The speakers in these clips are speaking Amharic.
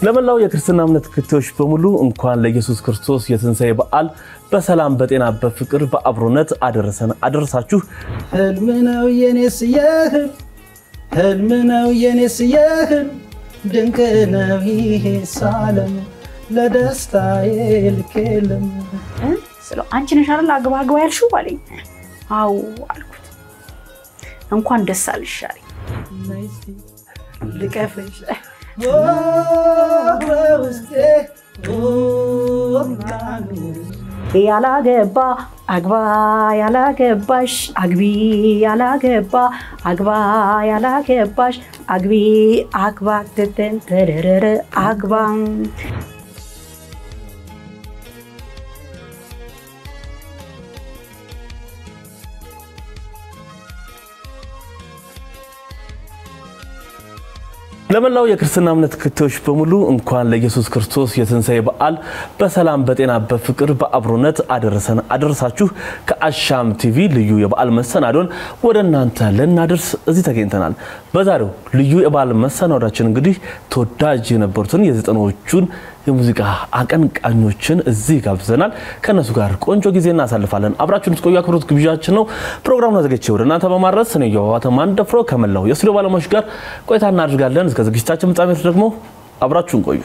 ለመላው የክርስትና እምነት ተከታዮች በሙሉ እንኳን ለኢየሱስ ክርስቶስ የትንሣኤ በዓል በሰላም በጤና በፍቅር በአብሮነት አደረሰን አደረሳችሁ። ህልም ነው የኔስ የህል ህልም ነው የኔስ የህል ድንቅ ነው ይሄ ሳለም ለደስታዬ ልክ የለም። ስለው አንቺ ነሽ አይደል አግባ አግባ ያልሽው አለኝ። አዎ አልኩት። እንኳን ደስ አለሽ አለኝ። ልቀፍሽ በውስጤ ያላገባ አግባ ያላገባሽ አግቢ ያላገባ አግባ ያላገባሽ አግቢ አግባ ትትን ተረረረ አግባ ለመላው የክርስትና እምነት ተከታዮች በሙሉ እንኳን ለኢየሱስ ክርስቶስ የትንሣኤ በዓል በሰላም በጤና በፍቅር በአብሮነት አደረሰን አደረሳችሁ። ከአሻም ቲቪ ልዩ የበዓል መሰናዶን ወደ እናንተ ልናደርስ እዚህ ተገኝተናል። በዛሬው ልዩ የበዓል መሰናዶችን እንግዲህ ተወዳጅ የነበሩትን የዘጠናዎቹን የሙዚቃ አቀንቃኞችን እዚህ ጋብዘናል። ከእነሱ ጋር ቆንጆ ጊዜ እናሳልፋለን። አብራችሁን እስቆዩ አክብሮት ግብዣችን ነው። ፕሮግራሙን አዘጋጅቼ ወደ እናንተ በማድረስ እኔ የዋተ ማንደፍሮ ከመላው የስቱዲዮ ባለሙያዎች ጋር ቆይታ እናደርጋለን። እስከ ዝግጅታችን ፍጻሜ ደግሞ አብራችሁን ቆዩ።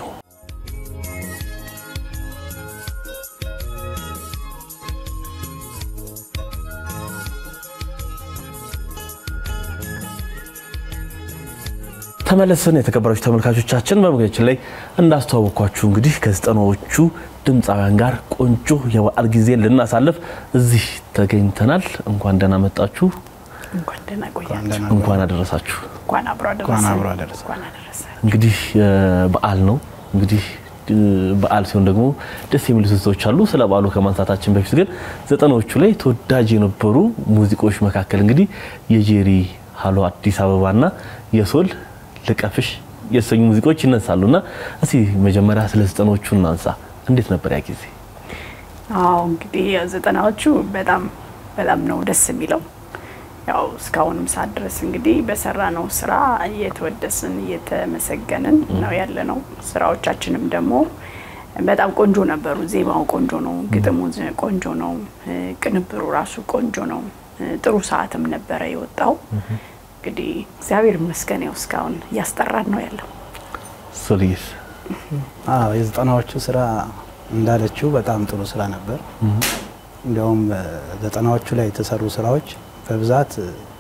ተመለስን። የተከበራችሁ ተመልካቾቻችን በመግቢያችን ላይ እንዳስተዋወቅኳችሁ እንግዲህ ከዘጠናዎቹ ድምፃውያን ጋር ቆንጆ የበዓል ጊዜን ልናሳልፍ እዚህ ተገኝተናል። እንኳን ደህና መጣችሁ፣ እንኳን ደህና ቆያችሁ። እንኳን አደረሳችሁ። እንኳን አብሮ እንኳን አብሮ አደረሰን። አደረሰን። እንኳን አደረሰን። እንግዲህ በዓል ነው። እንግዲህ በዓል ሲሆን ደግሞ ደስ የሚሉ ትዝታዎች አሉ። ስለ በዓሉ ከማንሳታችን በፊት ግን ዘጠናዎቹ ላይ ተወዳጅ የነበሩ ሙዚቃዎች መካከል እንግዲህ የጄሪ ሃሎ አዲስ አበባና የሶል ልቀፍሽ የተሰኙ ሙዚቃዎች ይነሳሉ እና እስቲ መጀመሪያ ስለ ዘጠናዎቹ እናንሳ። እንዴት ነበር ያ ጊዜ? አዎ እንግዲህ ዘጠናዎቹ በጣም በጣም ነው ደስ የሚለው። ያው እስካሁንም ሰዓት ድረስ እንግዲህ በሰራ ነው ስራ እየተወደስን እየተመሰገንን ነው ያለ ነው። ስራዎቻችንም ደግሞ በጣም ቆንጆ ነበሩ። ዜማው ቆንጆ ነው፣ ግጥሙ ቆንጆ ነው፣ ቅንብሩ ራሱ ቆንጆ ነው። ጥሩ ሰዓትም ነበረ የወጣው። እንግዲህ እግዚአብሔር ይመስገን ያው እስካሁን እያስጠራን ነው ያለው። ሶልዬስ አዎ የዘጠናዎቹ ስራ እንዳለችው በጣም ጥሩ ስራ ነበር። እንዲያውም ዘጠናዎቹ ላይ የተሰሩ ስራዎች በብዛት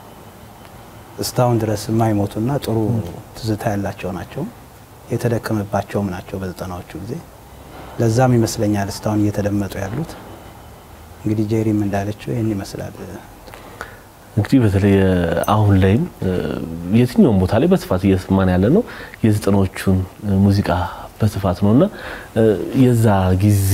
እስካሁን ድረስ የማይሞቱና ጥሩ ትዝታ ያላቸው ናቸው። የተደከመባቸውም ናቸው በዘጠናዎቹ ጊዜ። ለዛም ይመስለኛል እስካሁን እየተደመጡ ያሉት። እንግዲህ ጄሪም እንዳለችው ይህን ይመስላል። እንግዲህ በተለይ አሁን ላይም የትኛውም ቦታ ላይ በስፋት እየሰማን ያለ ነው የዘጠናዎቹን ሙዚቃ በስፋት ነው እና የዛ ጊዜ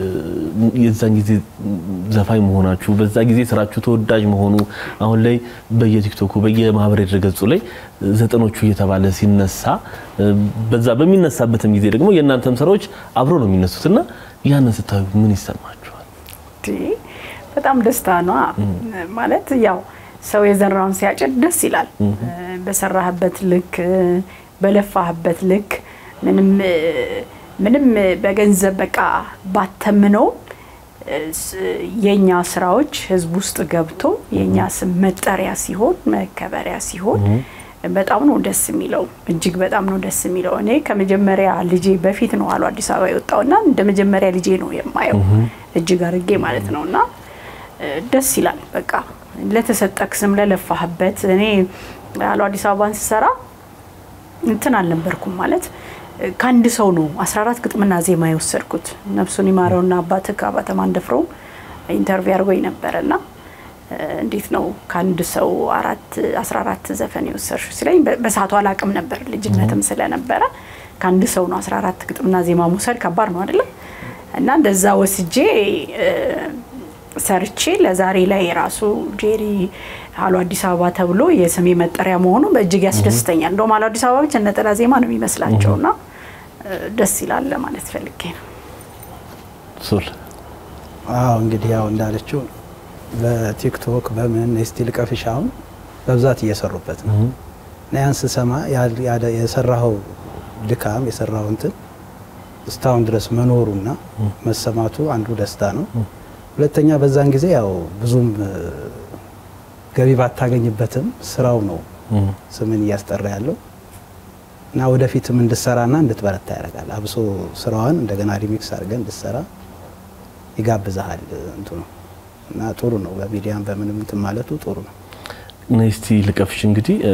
የዛን ጊዜ ዘፋኝ መሆናችሁ በዛ ጊዜ ስራችሁ ተወዳጅ መሆኑ አሁን ላይ በየቲክቶኩ በየማህበራዊ ድረገጹ ላይ ዘጠኖቹ እየተባለ ሲነሳ በዛ በሚነሳበትም ጊዜ ደግሞ የእናንተም ስራዎች አብሮ ነው የሚነሱት እና ያንን ስታዩ ምን ይሰማችኋል? በጣም ደስታ ነው ማለት ያው ሰው የዘራውን ሲያጭድ ደስ ይላል። በሰራህበት ልክ በለፋህበት ልክ ምንም ምንም በገንዘብ በቃ ባተምነው የኛ ስራዎች ህዝብ ውስጥ ገብቶ የኛ ስም መጠሪያ ሲሆን መከበሪያ ሲሆን በጣም ነው ደስ የሚለው። እጅግ በጣም ነው ደስ የሚለው። እኔ ከመጀመሪያ ልጄ በፊት ነው አሉ አዲስ አበባ የወጣውና እንደ መጀመሪያ ልጄ ነው የማየው እጅግ አድርጌ ማለት ነው እና ደስ ይላል። በቃ ለተሰጠክ ስም ለለፋህበት። እኔ አሉ አዲስ አበባን ስሰራ እንትን አልነበርኩም ማለት ከአንድ ሰው ነው 14 ግጥምና ዜማ የወሰድኩት። ነፍሱን ይማረውና አባትህ ከአባተ ማንደፍሮ ኢንተርቪው አድርጎኝ ነበረና እንዴት ነው ከአንድ ሰው አራት 14 ዘፈን የወሰድሽው ሲለኝ በሰዓቱ አላቅም ነበር ልጅነትም ስለነበረ ከአንድ ሰው ነው 14 ግጥምና ዜማ መውሰድ ከባድ ነው አይደለም እና እንደዛ ወስጄ ሰርቼ ለዛሬ ላይ የራሱ ጄሪ አሉ አዲስ አበባ ተብሎ የስሜ መጠሪያ መሆኑ በእጅግ ያስደስተኛል። እንደውም አሉ አዲስ አበባ ብቻ ነጠላ ዜማ ነው የሚመስላቸው እና ደስ ይላል ለማለት ፈልጌ ነው። ሶል አዎ እንግዲህ ያው እንዳለችው በቲክቶክ በምን እስቲ ልቀፍሽ አሁን በብዛት እየሰሩበት ነው እና ያን ስሰማ የሰራኸው ድካም የሰራኸው እንትን እስካሁን ድረስ መኖሩና መሰማቱ አንዱ ደስታ ነው። ሁለተኛ በዛን ጊዜ ያው ብዙም እ፣ ገቢ ባታገኝበትም ስራው ነው ስምን እያስጠራ ያለው እና ወደፊትም እንድሰራና እንድትበረታ ያደርጋል። አብሶ ስራዋን እንደገና ሪሚክስ አድርገን እንድትሰራ ይጋብዛሃል እንትኑ እና ጥሩ ነው። በሚዲያም በምንም እንትን ማለቱ ጥሩ ነው። ነስቲ ልቀፍሽ እንግዲህ እ፣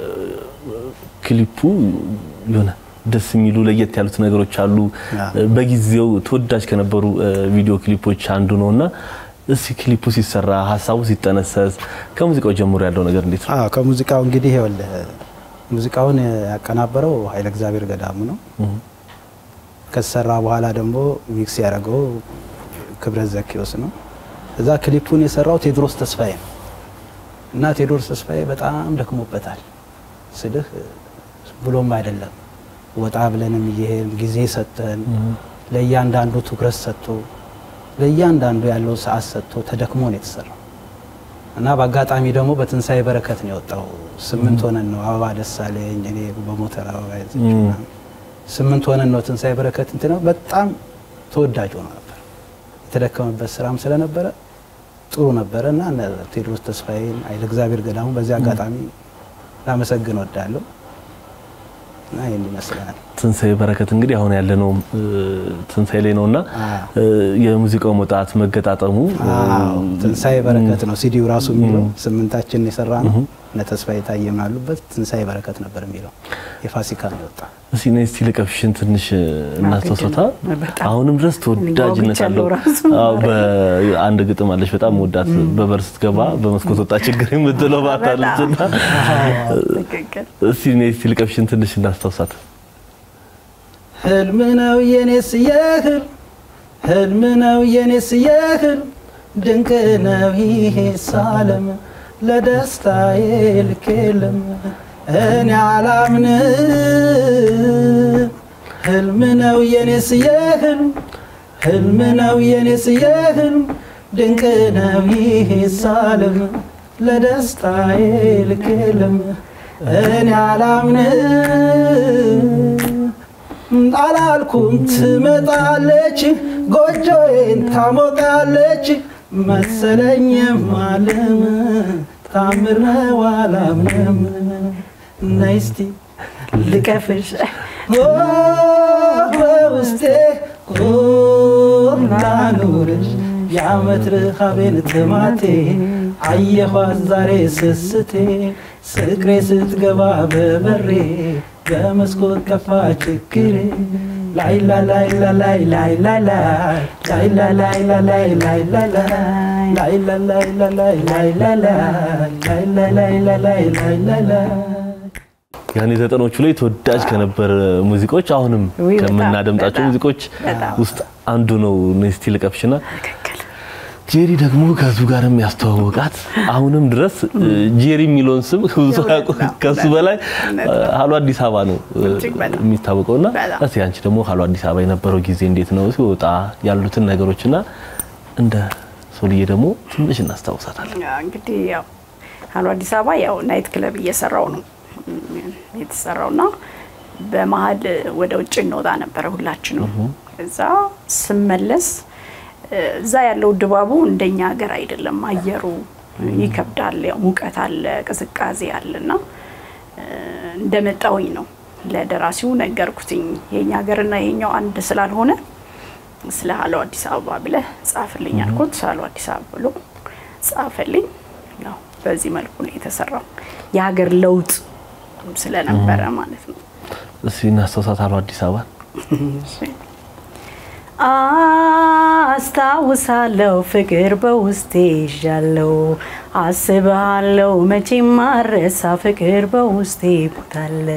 ክሊፑ የሆነ ደስ የሚሉ ለየት ያሉት ነገሮች አሉ። አዎ። በጊዜው ተወዳጅ ከነበሩ እ፣ ቪዲዮ ክሊፖች አንዱ ነው እና እስቲ ክሊፑ ሲሰራ ሀሳቡ ሲጠነሰስ ከሙዚቃው ጀምሮ ያለው ነገር እንዴት ነው? አዎ ከሙዚቃው እንግዲህ ይኸውልህ ሙዚቃውን ያቀናበረው ኃይለ እግዚአብሔር ገዳሙ ነው። ከተሰራ በኋላ ደግሞ ሚክስ ያደረገው ክብረት ዘኪዎስ ነው። እዛ ክሊፑን የሰራው ቴዎድሮስ ተስፋዬ ነው እና ቴዎድሮስ ተስፋዬ በጣም ደክሞበታል ስልህ ብሎም አይደለም ወጣ ብለንም እየሄድን ጊዜ ሰጥተን ለእያንዳንዱ ትኩረት ሰጥቶ ለእያንዳንዱ ያለው ሰዓት ሰጥቶ ተደክሞ ነው የተሰራው እና በአጋጣሚ ደግሞ በትንሣኤ በረከት ነው የወጣው። ስምንት ሆነን ነው አበባ ደሳለኝ እኔ በሞተር አበባ ያዘች ምናምን ስምንት ሆነን ነው ትንሣኤ በረከት እንትን ነው በጣም ተወዳጅ ሆኖ ነበር። የተደከመበት ስራም ስለነበረ ጥሩ ነበረ እና እነ ቴዎድሮስ ተስፋዬን ኃይለ እግዚአብሔር ገዳሙ በዚህ አጋጣሚ ላመሰግን ወዳለሁ እና ይህን ይመስላል። ትንሣኤ በረከት እንግዲህ አሁን ያለነው እ፣ ትንሣኤ ላይ ነውና አዎ። እ፣ የሙዚቃው መውጣት መገጣጠሙ እ፣ አዎ ትንሣኤ በረከት ነው ሲዲው ራሱ የሚለው ስምንታችን የሰራ ነው። እነ ተስፋዬ ታየም አሉበት ትንሣኤ በረከት ነበር የሚለው የፋሲካ ነው የወጣ እስቲ ነስቲ ልቀፍሽን ትንሽ እናስተውሰታ በጣም አሁንም ድረስ ተወዳጅነት አለው። ጓጉቻለሁ ራሱ አዎ፣ በአንድ ግጥም አለች በጣም ወዳት በበር ስትገባ በመስኮት ወጣ ችግር የምትለው ባታለች እና ትክክል እስቲ ነስቲ ልቀፍሽን ትንሽ እናስታውሳት። ህልም ነው የኔስ የህልም ህልም ነው የኔስ የህልም ድንቅ ነው ይሄ ሳለም ለደስታዬ ልክ የለም እኔ አላምንም ህልም ነው የኔስ የህልም ህልም ነው የኔስ የህልም ድንቅ ነው ይሄ ሳለም ለደስታዬ ልክ የለም እኔ አላምንም አላልኩም ትመጣለች ጎጆዬን ታሞቃለች መሰለኝ ማለም ታምር ነው አላምንም ነይ እስቲ ልቀፍሽ ኦ በውስጤ ላኑርሽ የዓመት ርሃቤን ጥማቴ አየኋት ዛሬ ስስቴ ስቅሬ ስትገባ በበሬ በመስኮት ከፋ ችግሬ ላይላ ላይላ ላይላ ላይላ ላይላ ላይላ ላይላ ላይላ ላይላ ላይላ ላይላ ላይላ ላይላ ላይላ ላይላ ያኔ ዘጠኖቹ ላይ ተወዳጅ ከነበረ ሙዚቆች አሁንም ውይ፣ በጣም፣ ከምናደምጣቸው በጣም፣ ሙዚቆች በጣም። ውስጥ አንዱ ነው። ነስቲ ልቀፍሽና ትክክል ጄሪ ደግሞ ከሱ ጋርም ያስተዋወቃት አሁንም ድረስ እ፣ ጄሪ የሚለውን ስም ብዙ ሰው ያውቁ ከሱ በላይ እ፣ ሀሎ አዲስ አበባ ነው እ፣ እጅግ በጣም። የሚታወቀውና በጣም። እስቲ አንቺ ደግሞ ሀሎ አዲስ አበባ የነበረው ጊዜ እንዴት ነው ሲወጣ ያሉትን ነገሮችና እንደ ሶልዬ ደግሞ ትንሽ እናስታውሳታለን። ያው እንግዲህ ያው ሀሎ አዲስ አበባ ያው ናይት ክለብ እየሰራው ነው የተሰራውና በመሀል ወደ ውጭ እንወጣ ነበረ ሁላችንም። እዛ ስመለስ እዛ ያለው ድባቡ እንደኛ ሀገር አይደለም። አየሩ ይከብዳል። ያው ሙቀት አለ፣ ቅዝቃዜ አለና እንደመጣውኝ ነው ለደራሲው ነገርኩትኝ የኛ ሀገርና የኛው አንድ ስላልሆነ ስለ ሀሎ አዲስ አበባ ብለህ ጻፍልኝ አልኩት። ሀሎ አዲስ አበባ ብሎ ጻፈልኝ። ያው በዚህ መልኩ ነው የተሰራው። የሀገር ለውጥ ስለነበረ ማለት ነው። እስቲ እናስታውሳት ሀሎ አዲስ አበባ አስታውሳለሁ ፍቅር በውስጤ ይዣለሁ አስብሃለሁ መቼም ማረሳ ፍቅር በውስጤ ቦታለ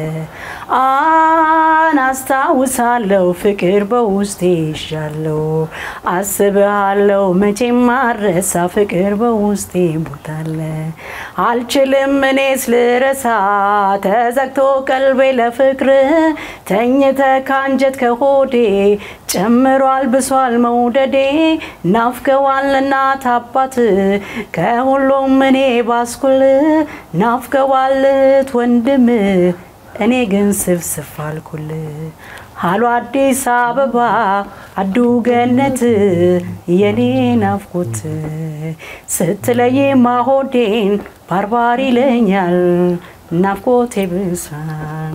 አን አስታውሳለሁ ፍቅር በውስጤ ይዣለሁ አስብሃለሁ መቼም ማረሳ ፍቅር በውስጤ ቦታለ አልችልም እኔስ ልረሳ ተዘግቶ ቀልቤ ለፍቅር ተኝተ ካንጀት ከሆዴ ጨምሯል ብሷል መውደዴ ናፍቀዋል እናት አባት ከሁሉም እኔ ባስኩል ናፍቀዋል እህት ወንድም እኔ ግን ስፍስፍ አልኩል ሃሎ አዲስ አበባ አዱ ገነት የኔ ናፍቆት ስትለይ ማሆዴን ባርባር ይለኛል ናፍቆቴ ብሷል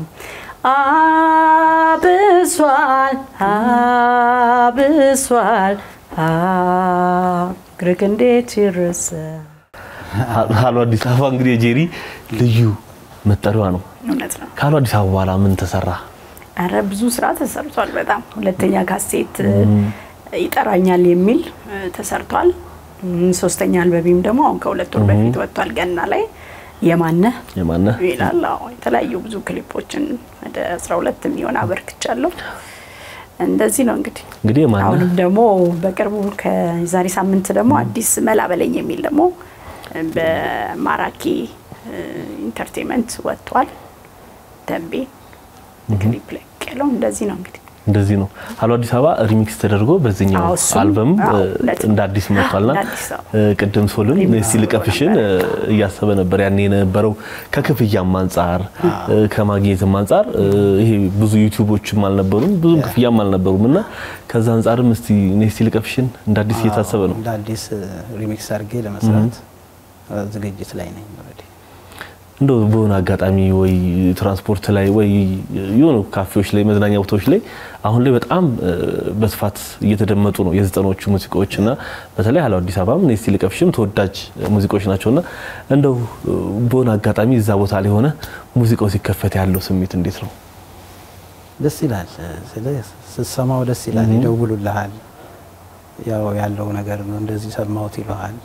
አብሷል አብሷል ግርግ እንዴት ይረሳል ሃሎ አዲስ አበባ እንግዲህ የጄሪ ልዩ መጠሪያዋ ነው። እውነት ነው። ከሃሎ አዲስ አበባ በኋላ ምን ተሰራ? አረ ብዙ ስራ ተሰርቷል። በጣም ሁለተኛ ካሴት ይጠራኛል የሚል ተሰርቷል። ሶስተኛ አልበቢም ደግሞ አሁን ከሁለት ወር በፊት ወጥቷል። ገና ላይ የማነህ የማነህ ይላል። አዎ የተለያዩ ብዙ ክሊፖችን ወደ 12 የሚሆን አበርክቻለሁ። እንደዚህ ነው እንግዲህ እንግዲህ የማነህ አሁንም ደግሞ በቅርቡ ከዛሬ ሳምንት ደግሞ አዲስ መላ በለኝ የሚል ደግሞ በማራኪ ኢንተርቴንመንት ወጥቷል። ተንቤ ክሊፕ ላይ ያለው እንደዚህ ነው እንግዲህ እንደዚህ ነው። ሃሎ አዲስ አበባ ሪሚክስ ተደርጎ በዚህኛው አዎ፣ እሱም፣ አልበም አዎ፣ እ, እውነት ነው። እንደ አዲስ መጥቷልና እንደ አዲስ አዎ። እ, ቅድም ሶልን ሪሚክስ እስቲ ልቀፍሽን እ, እያሰበ ነበር ያኔ የነበረው ከክፍያም አንጻር እ, ከማግኘትም አንጻር እ, ይሄ ብዙ ዩቲዩቦችም አልነበሩም ብዙም ክፍያም አልነበሩም እና ከዛ አንጻርም እስቲ እኔ እስቲ ልቀፍሽን እንደ አዲስ እየታሰበ ነው። እንደ አዲስ ሪሚክስ አድርጌ ለመስራት ዝግጅት ላይ ነኝ። ኦልሬዲ እንደው በሆነ አጋጣሚ ወይ ትራንስፖርት ላይ ወይ የሆኑ ካፌዎች ላይ መዝናኛ ቦታዎች ላይ አሁን ላይ በጣም እ, በስፋት እየተደመጡ ነው የዘጠናዎቹ ሙዚቃዎች እና በተለይ ሃሎ አዲስ አበባም እስቲ ልቀፍሽም ተወዳጅ ሙዚቃዎች ናቸውና እንደው እ, በሆነ አጋጣሚ እዛ ቦታ ላይ ሆነ ሙዚቃው ሲከፈት ያለው ስሜት እንዴት ነው? ደስ ይላል። ስለ ስትሰማው ደስ ይላል። ይደውሉልሃል። ያው ያለው ነገር ነው እንደዚህ ሰማሁት ይለሃል።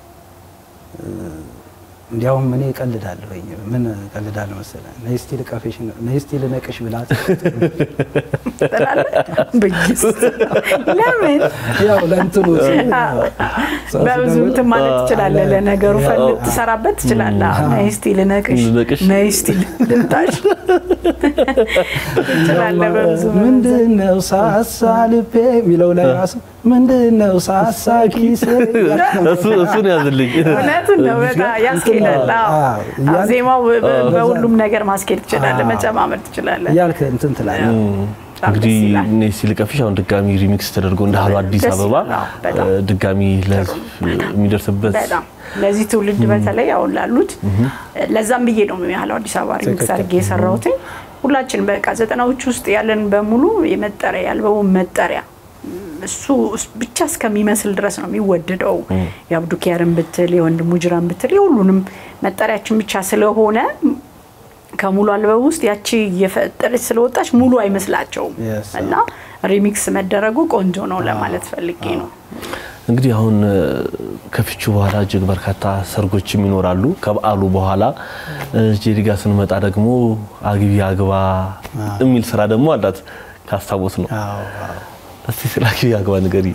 እንዲያውም እኔ እቀልዳለሁ። ምን እቀልዳለሁ መሰለህ? ነይ እስቲ ልቀፍሽ፣ ነይ እስቲ ልነቅሽ ብላት ትላለህ። በኢየሱስ ለምን ያው ለእንትኑ ሲል ሰው በብዙ ሲደውል እንትን ማለት ትችላለህ። አለ። ለነገሩ አዎ። ፈልግ ትሰራበት ትችላለህ። አዎ፣ ነይ እስቲ ልነቅሽ፣ ልነቅሽ። ነይ እስቲ ልምታሽ ትችላለህ። በብዙ ምንድን ነው ሳሳ ልቤ የሚለው ላይ ራሱ ምንድን ነው ሳሳ ኪስ እሱ እሱን ያዝልኝ። እውነቱን ነው። በጣም ያስኬዳል። አዎ። አዎ፣ አዎ፣ እያልክ- ዜማው በ- በ- በዛ- በሁሉም ነገር ማስኬድ ትችላለህ፣ አዎ። መጨማመር ትችላለህ። እያልክ እንትን ትላለህ። በጣም እንግዲህ ደስ ይላል። እኔ እስቲ ልቀፍሽ አሁን ድጋሚ ሪሚክስ ተደርጎ እንደ ሃሎ አዲስ ደስ አበባ ይላል። አዎ፣ በጣም። እ, ድጋሚ ለህዝብ የሚደርስበት በጣም ለዚህ ትውልድ በተለይ አሁን ላሉት ለዛም ብዬ ነው ያለው አዲስ አበባ ሪሚክስ ትክክል። አድርጌ የሰራሁት። ሁላችን በቃ ዘጠናዎች ውስጥ ያለን በሙሉ የመጠሪያ የአልበሙ መጠሪያ እሱ ብቻ እስከሚመስል ድረስ ነው የሚወደደው። የአብዱ ኪያርን ብትል የወንድሙ ጅራን ብትል የሁሉንም መጠሪያችን ብቻ ስለሆነ ከሙሉ አልበም ውስጥ ያቺ እየፈጠረች ስለወጣች ሙሉ አይመስላቸውም Yes. እና ሪሚክስ መደረጉ ቆንጆ ነው ለማለት ፈልጌ ነው። እንግዲህ አሁን እ, ከፍቹ በኋላ እጅግ በርካታ ሰርጎችም ይኖራሉ። ከበዓሉ በኋላ እ, ጄሪ ጋር ስንመጣ ደግሞ አግቢ አግባ የሚል ስራ ደግሞ አላት ካስታወስ ነው። አዎ፣ አዎ። እስቲ ስለ አግቢ አግባ ንገሪ።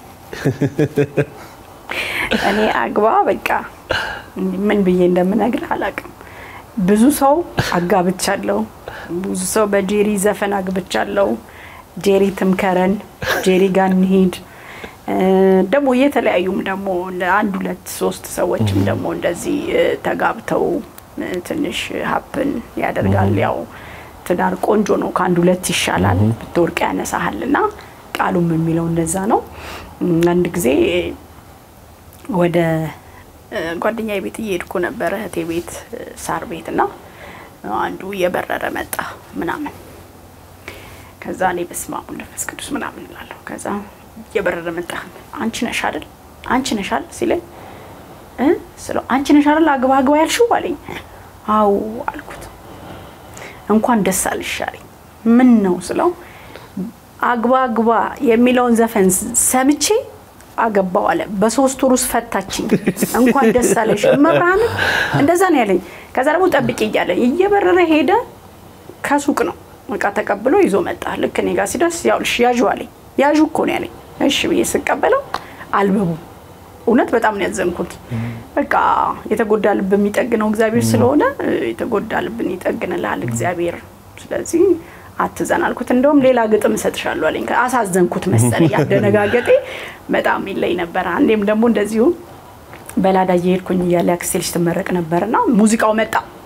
እኔ አግባ በቃ ምን ብዬ እንደምነግርህ አላውቅም። ብዙ ሰው አጋብቻለሁ። ብዙ ሰው በጄሪ ዘፈን አግብቻለሁ። ጄሪ ትምከረን፣ ጄሪ ጋር እንሂድ። እ፣ ደግሞ የተለያዩም ደግሞ አንድ ሁለት ሶስት ሰዎችም ደግሞ እንደዚህ እ፣ ተጋብተው እ፣ ትንሽ ሀፕን ያደርጋል። ያው ትዳር ቆንጆ ነው፣ ከአንድ ሁለት ይሻላል፣ ብትወርቅ ያነሳሃል እና ቃሉም የሚለው እንደዛ ነው። እም፣ አንድ ጊዜ ወደ ጓደኛዬ ቤት እየሄድኩ ነበረ እህቴ ቤት እ፣ ሳር ቤት እና አንዱ እየበረረ መጣ ምናምን ከዛ እኔ በስመ አብ ወወልድ ወመንፈስ ቅዱስ ምናምን እላለሁ። ከዛ እየበረረ መጣ አንቺ ነሽ አይደል አንቺ ነሽ አይደል ሲለኝ እ ስለው አንቺ ነሽ አይደል አግባ አግባ ያልሽው አለኝ። አዎ አልኩት። እንኳን ደስ አለሽ አለኝ። ምን ነው ስለው አግባ አግባ የሚለውን ዘፈን ሰምቼ አገባው አለ። በሶስት ወር ውስጥ ፈታችኝ። እንኳን ደስ አለሽ መብርሃን እንደዛ ነው ያለኝ። ከዛ ደግሞ ጠብቂ እያለ እየበረረ ሄደ። ከሱቅ ነው እቃ ተቀብሎ ይዞ መጣ። ልክ እኔ ጋር ሲደርስ ያውልሽ ያዡ አለኝ። ያዡ እኮ ነው ያለኝ። እሺ ብዬ ስቀበለው አልበቡ እውነት በጣም ነው ያዘንኩት። በቃ የተጎዳ ልብ የሚጠግነው እግዚአብሔር ስለሆነ እ፣ የተጎዳ ልብን ይጠግንልሃል እግዚአብሔር። ስለዚህ አትዘን አልኩት። እንደውም ሌላ ግጥም እሰጥሻለሁ አለኝ። አሳዘንኩት መሰለኝ። ያደነጋገጤ በጣም ይለይ ነበር። አንዴም ደግሞ እንደዚሁ በላዳ እየሄድኩኝ እያለ ያክስቴ ልጅ ትመረቅ ነበርና ሙዚቃው መጣ።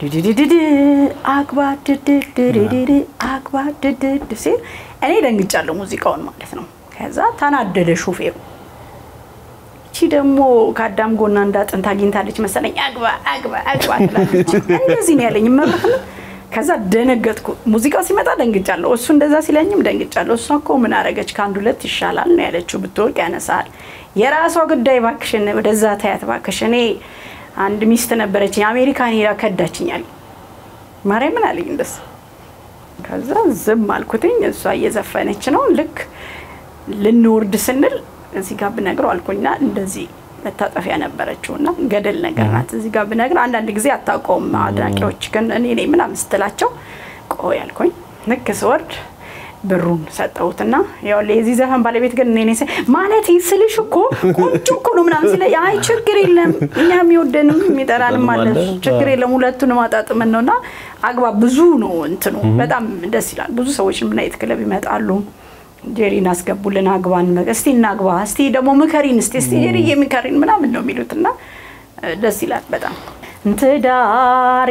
ድድድድድ አግባ ድድድድድ አግባ ድድድ ሲል እኔ ደንግጫለሁ፣ ሙዚቃውን ማለት ነው። ከዛ ተናደደ ሹፌሩ። እቺ ደግሞ ከአዳም ጎና እንዳጥንት አግኝታለች መሰለኝ አግባ አግባ አግባ ትላለች። እንደዚህ ነው ያለኝ መብራት ነው። ከዛ ደነገጥኩ። ሙዚቃው ሲመጣ ደንግጫለሁ፣ እሱ እንደዛ ሲለኝም ደንግጫለሁ። እሷ እኮ ምን አረገች? ከአንድ ሁለት ይሻላል ነው ያለችው። ብትወርቅ ያነሳል። የራሷ ጉዳይ ባክሽን፣ ወደዛ ታያት ባክሽ። እኔ አንድ ሚስት ነበረችኝ አሜሪካን ሄዳ ከዳችኛል። ማርያምን አለኝ እንደሱ። ከዛ ዝም አልኩትኝ። እሷ እየዘፈነች ነው። ልክ ልንወርድ ስንል እዚህ ጋር ብነግረው አልኩኝና እንደዚህ መታጠፊያ ነበረችው እና ገደል ነገር ናት። እዚህ ጋር ብነግር አንዳንድ ጊዜ አታውቀውም አድናቂዎች ግን እኔ ነኝ ምናምን ስትላቸው ቆይ አልኩኝ። ልክ ስወርድ ብሩን ሰጠሁትና ያው የዚህ ዘፈን ባለቤት ግን እኔ ነኝ ማለት ስልሽ እኮ ቆንጆ እኮ ነው ምናምን ሲለኝ አይ ችግር የለም እኛ የሚወደንም የሚጠራንም አለ ችግር የለም ሁለቱን ማጣጥምን ነው እና አግባ ብዙ ነው እንትኑ በጣም ደስ ይላል። ብዙ ሰዎች ምን አይነት ክለብ ይመጣሉ ጄሪን አስገቡልን አግባን እስቲ እናግባ እስቲ ደግሞ ምከሪን እስቲ እስቲ ጄሪዬ ምከሪን ምናምን ነው የሚሉት እና ደስ ይላል በጣም ትዳር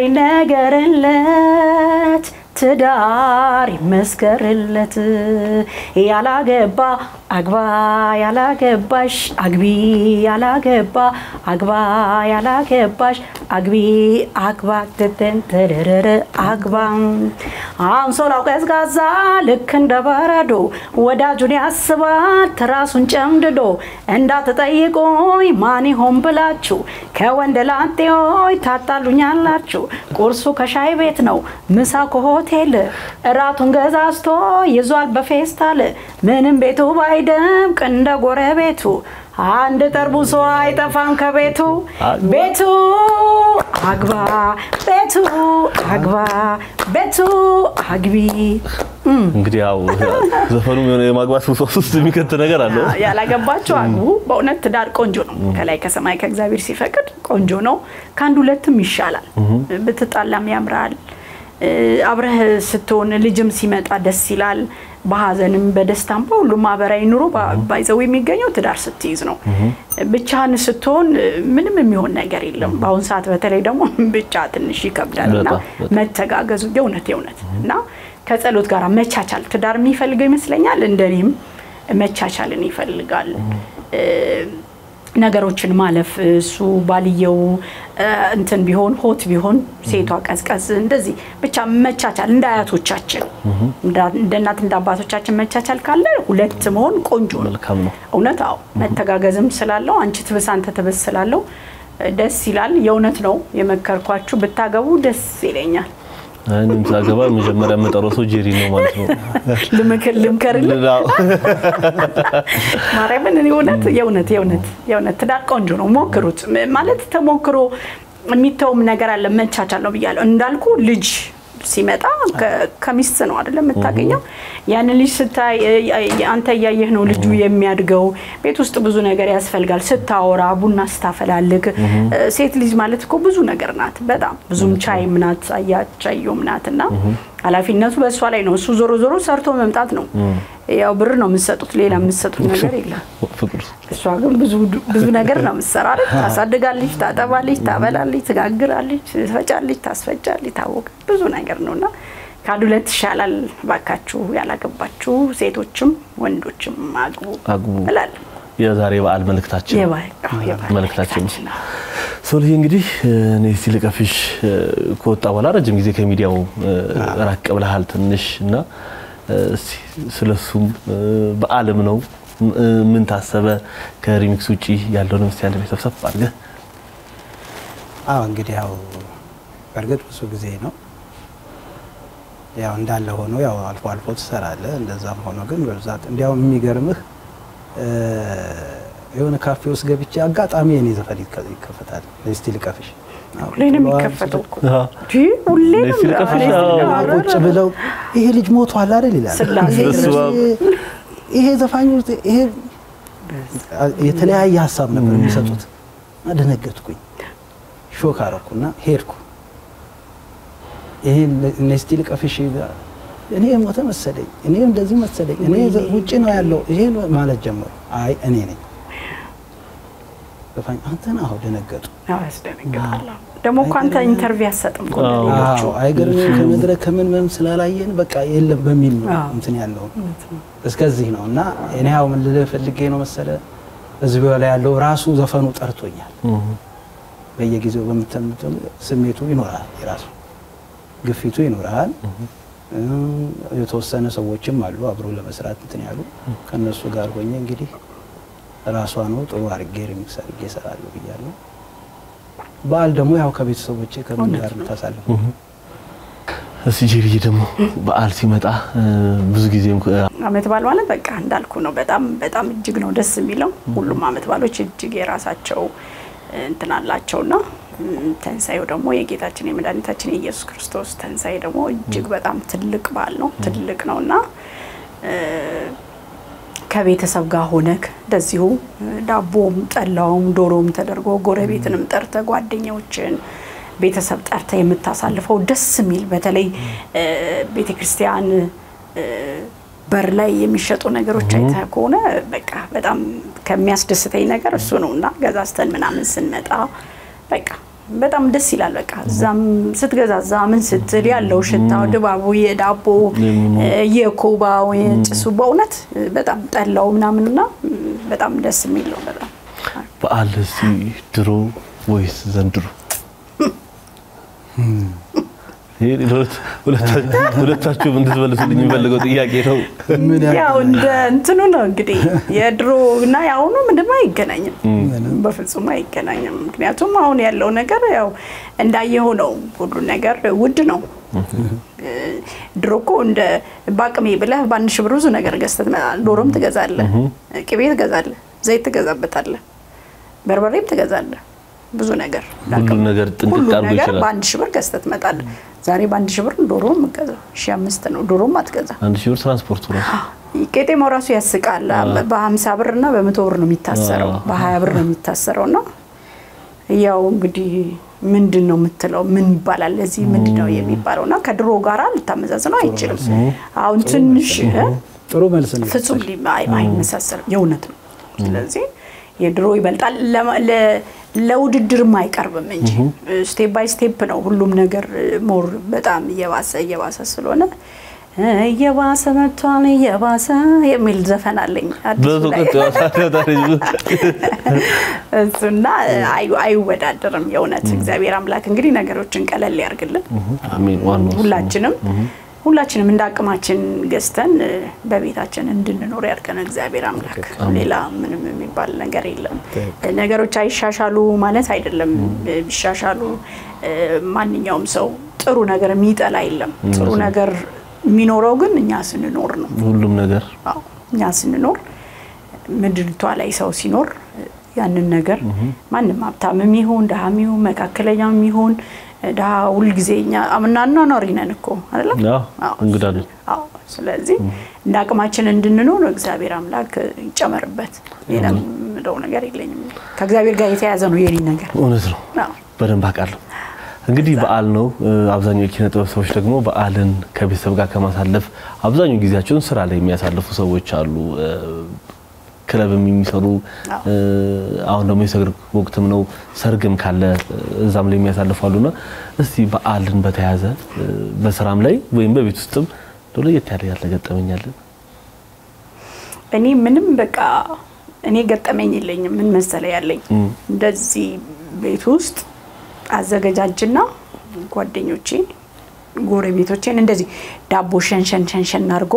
ይነገርለት ትዳር ይመስከርለት ያላገባ አግባ ያላገባሽ አግቢ ያላገባ አግባ ያላገባሽ አግቢ አግባ ትትን ትርርር አግባ አንሶላው ቀዝቃዛ ልክ እንደ በረዶ ወዳጁን ያስባል ትራሱን ጨምድዶ እንዳትጠይቁኝ ማን ይሆን ብላችሁ ከወንድ ላጤዎች ታጣሉኛላችሁ። ቁርሱ ከሻይ ቤት ነው፣ ምሳ ከሆቴል፣ እራቱን ገዛዝቶ ይዟል በፌስታል። ምንም ቤቱ ባይደምቅ እንደ ጎረቤቱ አንድ ጠርሙሶ አይጠፋም ከቤቱ ቤቱ አግባ ቤቱ አግባ ቤቱ አግቢ። እንግዲህ ያው ዘፈኑ የሆነ የማግባት ውስጥ ውስጥ የሚከት ነገር አለው። ያላገባችሁ አግቡ። በእውነት ትዳር ቆንጆ ነው። ከላይ ከሰማይ ከእግዚአብሔር ሲፈቅድ ቆንጆ ነው። ከአንድ ሁለትም ይሻላል። ብትጣላም ያምራል። አብረህ ስትሆን ልጅም ሲመጣ ደስ ይላል። በሀዘንም በደስታም በሁሉም ማህበራዊ ኑሮ ባይዘው የሚገኘው ትዳር ስትይዝ ነው። ብቻህን ስትሆን ምንም የሚሆን ነገር የለም። በአሁን ሰዓት በተለይ ደግሞ ብቻ ትንሽ ይከብዳል እና መተጋገዙ የእውነት የእውነት እና ከጸሎት ጋር መቻቻል ትዳር የሚፈልገው ይመስለኛል። እንደኔም መቻቻልን ይፈልጋል። ነገሮችን ማለፍ እሱ ባልየው እንትን ቢሆን ሆት ቢሆን ሴቷ ቀዝቀዝ እንደዚህ ብቻ መቻቻል እንደ አያቶቻችን እንደ እናት እንደ አባቶቻችን መቻቻል ካለ ሁለት መሆን ቆንጆ ነው። መልካም ነው። እውነት አዎ፣ መተጋገዝም ስላለው አንቺ ትብስ አንተ ትብስ ስላለው ደስ ይላል። የእውነት ነው የመከርኳችሁ ብታገቡ ደስ ይለኛል። እኔም ሳገባ መጀመሪያ የምጠራው ሰው ጄሪ ነው ማለት ነው። ልምክር ልምከርልህ ማርያምን እኔ እውነት የእውነት የእውነት የእውነት ትዳር ቆንጆ ነው። ሞክሩት። ማለት ተሞክሮ የሚተውም ነገር አለ። መቻቻል ነው ብያለሁ። እንዳልኩ ልጅ ሲመጣ ከሚስት ነው አይደለም የምታገኘው። ያንን ልጅ ስታይ አንተ እያየህ ነው ልጁ የሚያድገው። ቤት ውስጥ ብዙ ነገር ያስፈልጋል። ስታወራ፣ ቡና ስታፈላልግ፣ ሴት ልጅ ማለት እኮ ብዙ ነገር ናት። በጣም ብዙም ቻይም ናት፣ አያቻየውም ናት እና ኃላፊነቱ በእሷ ላይ ነው። እሱ ዞሮ ዞሮ ሰርቶ መምጣት ነው። ያው ብር ነው የምትሰጡት፣ ሌላ የምትሰጡት ነገር የለም። እሷ ግን ብዙ ነገር ነው የምትሰራ። ታሳድጋለች፣ ታጠባለች፣ ታበላለች፣ ትጋግራለች፣ ትፈጫለች፣ ታስፈጫለች፣ ታወቀ ብዙ ነገር ነው እና ከአንድ ሁለት ይሻላል። ባካችሁ ያላገባችሁ ሴቶችም ወንዶችም አግቡ አግቡ እላለሁ። የዛሬ በዓል መልእክታችን መልእክታችን መልእክታችን ሶልዬ እንግዲህ እኔ እስቲ ልቀፍሽ ከወጣ በኋላ ረጅም ጊዜ ከሚዲያው ራቅ ብለሃል ትንሽ እና እስቲ ስለሱም በዓልም ነው ምን ታሰበ ከሪሚክስ ውጪ ያለውን እስቲ አንድ ቤተሰብ ሰፍ አድርገህ አዎ እንግዲህ ያው በእርግጥ ብዙ ጊዜ ነው ያው እንዳለ ሆኖ ያው አልፎ አልፎ ትሰራለህ። እንደዛም ሆኖ ግን በብዛት እንዲያውም የሚገርምህ የሆነ ካፌ ውስጥ ገብቼ አጋጣሚ የኔ ዘፈን ይከፈታል። እስቲ ልቀፍሽ ሁሌ ነው የሚከፈተው እኮ ሁሌ ነው እስቲ ልቀፍሽ ቁጭ ብለው ይሄ ልጅ ሞቷል አይደል ይላል። ስላሴ ይሄ ዘፋኙ ይሄ የተለያየ ሀሳብ ነበር የሚሰጡት። ደነገጥኩኝ፣ ሾክ አረኩና ሄድኩ። ይሄ እስቲ ልቀፍሽ እኔ ሞተ መሰለኝ፣ እኔ እንደዚህ መሰለኝ፣ እኔ ውጭ ነው ያለው ይሄ ማለት ጀመሩ። አይ እኔ ነኝ ገፋኝ አንተን አሁ ደነገጡ። ያው ያስደነግጣል። ደግሞ እኮ አንተ ኢንተርቪው አሰጥም እኮ እንደ ሌሎቹ። አዎ አይገርምም። ከመድረክ ከምን ምንም ስላላየን በቃ የለም በሚል ነው አዎ። እንትን ያለው እስከዚህ ነው። እና እኔ ያው ምን ልልህ ፈልጌ ነው መሰለ እዚህ ላይ ያለው ራሱ ዘፈኑ ጠርቶኛል። በየጊዜው በምትምትም ስሜቱ ይኖራል፣ የራሱ ግፊቱ ይኖራል። የተወሰነ ሰዎችም አሉ አብሮ ለመስራት እንትን ያሉ ከእነሱ ጋር ሆኜ እንግዲህ ራሷ ነው ጥሩ አድርጌ ሪሚክስ አድርጌ እሰራለሁ ብያለሁ። በዓል ደግሞ ያው ከቤተሰቦቼ ከምን ጋር የምታሳልፈው እስቲ ጄቢዬ ደግሞ በዓል ሲመጣ እ፣ ብዙ ጊዜም እ፣ አመት በዓል ማለት በቃ እንዳልኩ ነው። በጣም በጣም እጅግ ነው ደስ የሚለው። ሁሉም አመት በዓሎች እጅግ የራሳቸው እንትን አላቸውና እም፣ ትንሳኤው ደግሞ የጌታችን የመድኃኒታችን የኢየሱስ ክርስቶስ ትንሳኤ ደግሞ እጅግ በጣም ትልቅ በዓል ነው። ትልቅ ነውና እ፣ ከቤተሰብ ጋር ሆነክ እንደዚሁ ዳቦም ጠላውም ዶሮም ተደርጎ ጎረቤትንም ጠርተ ጓደኛዎችን ቤተሰብ ጠርተ የምታሳልፈው ደስ የሚል በተለይ ቤተ ክርስቲያን በር ላይ የሚሸጡ ነገሮች አይተህ ከሆነ በቃ በጣም ከሚያስደስተኝ ነገር እሱ ነው እና ገዛዝተን ምናምን ስንመጣ በቃ በጣም ደስ ይላል። በቃ እዛም ስትገዛ እዛ ምን ስትል ያለው ሽታው ድባቡ የዳቦ የኮባው የጭሱ በእውነት በጣም ጠላው ምናምንና በጣም ደስ የሚል ነው። በጣም በዓል እስቲ ድሮ ወይስ ዘንድሮ? ይሄ ለሁለት- ሁለታ- ሁለታችሁም እንድትመልሱልኝ የሚፈልገው ጥያቄ ነው። ያው እንደ እንትኑ ነው እንግዲህ የድሮ እና የአሁኑ ምንድን ነው አይገናኝም፣ በፍጹም አይገናኝም። ምክንያቱም አሁን ያለው ነገር ያው እንዳየኸው ነው። ሁሉ ነገር ውድ ነው። ድሮ እኮ እንደ በአቅሜ ብለህ በአንድ ሺህ ብር ብዙ ነገር ገዝተህ ትመጣለህ። ዶሮም ትገዛለህ፣ ቅቤ ትገዛለህ፣ ዘይት ትገዛበታለህ፣ በርበሬም ትገዛለህ። ብዙ ነገር ሁሉ ነገር ጥንቅቅ ሁሉ አድርጎ ነገር ይችላል። በአንድ ሺህ ብር ገዝተህ ትመጣለህ። ዛሬ በአንድ ሺህ ብር ዶሮ የምትገዛው ሺህ አምስት ነው። ዶሮም አትገዛ አንድ ሺህ ብር ትራንስፖርቱ ነው። ቄጤማው ራሱ ያስቃል። በሀምሳ ብር እና በመቶ ብር ነው የሚታሰረው፣ በሀያ ብር ነው የሚታሰረው። እና ያው እንግዲህ ምንድን ነው የምትለው ምን ይባላል ለዚህ ምንድን ነው የሚባለው? እና ከድሮ ጋር ልታመዛዝነው አይችልም። አሁን ትንሽ እ? ጥሩ መልስ ነው። ፍጹም ሊ- አይ- አይመሳሰልም። የእውነት ነው። ስለዚህ የድሮ ይበልጣል። ለማ- ለ- ለውድድርም አይቀርብም እንጂ ስቴፕ ባይ ስቴፕ ነው ሁሉም ነገር ሞር በጣም እየባሰ እየባሰ ስለሆነ እየባሰ መጥቷል እየባሰ የሚል ዘፈን አለኝ አዲሱ በዙ ላይ። ቀጥ እሱና አይ- አይወዳደርም። የእውነት እግዚአብሔር አምላክ እንግዲህ ነገሮችን ቀለል ያርግልን። ዋናው እሱ ነው። ሁላችንም ሁላችንም እንደ አቅማችን ገዝተን እ፣ በቤታችን እንድንኖር ያድርገን እግዚአብሔር አምላክ። ሌላ ምንም የሚባል ነገር የለም። ነገሮች አይሻሻሉ ማለት አይደለም። እ፣ ቢሻሻሉ እ፣ ማንኛውም ሰው ጥሩ ነገር የሚጠላ የለም። ጥሩ ነገር የሚኖረው ግን እኛ ስንኖር ነው። ሁሉም ነገር አዎ፣ እኛ ስንኖር ምድሪቷ ላይ ሰው ሲኖር ያንን ነገር ማንም ሀብታምም ይሁን ድሃም ይሁን መካከለኛም ይሁን ድሃ ሁልጊዜ እኛ አምናኗኗሪ ነን እኮ አይደለም? አዎ፣ አዎ። እንግዳ ነን። አዎ። ስለዚህ እንደ አቅማችን እንድንኖር እግዚአብሔር አምላክ ይጨመርበት። ሌላ የምለው ነገር የለኝም። ከእግዚአብሔር ጋር የተያያዘ ነው የኔ ነገር። እውነት ነው። አዎ። በደንብ አውቃለሁ። እንግዲህ በዓል ነው። እ፣ አብዛኛው የኪነ ጥበብ ሰዎች ደግሞ በዓልን ከቤተሰብ ጋር ከማሳለፍ አብዛኛው ጊዜያቸውን ስራ ላይ የሚያሳልፉ ሰዎች አሉ። እ፣ ክለብም የሚሰሩ አዎ። እ፣ አሁን ደግሞ የሰርግ ወቅትም ነው። ሰርግም ካለ እ፣ እዛም ላይ የሚያሳልፉ አሉና እስቲ በዓልን በተያያዘ እ፣ በስራም ላይ ወይም በቤት ውስጥም እንደው ለየት ያለ ያለ ገጠመኛለን? እኔ ምንም በቃ እኔ ገጠመኝ የለኝም። ምን መሰለ ያለኝ እንደዚህ ቤት ውስጥ አዘገጃጅና ጓደኞቼን ጎረቤቶቼን እንደዚህ ዳቦ ሸንሸን ሸንሸን አድርጎ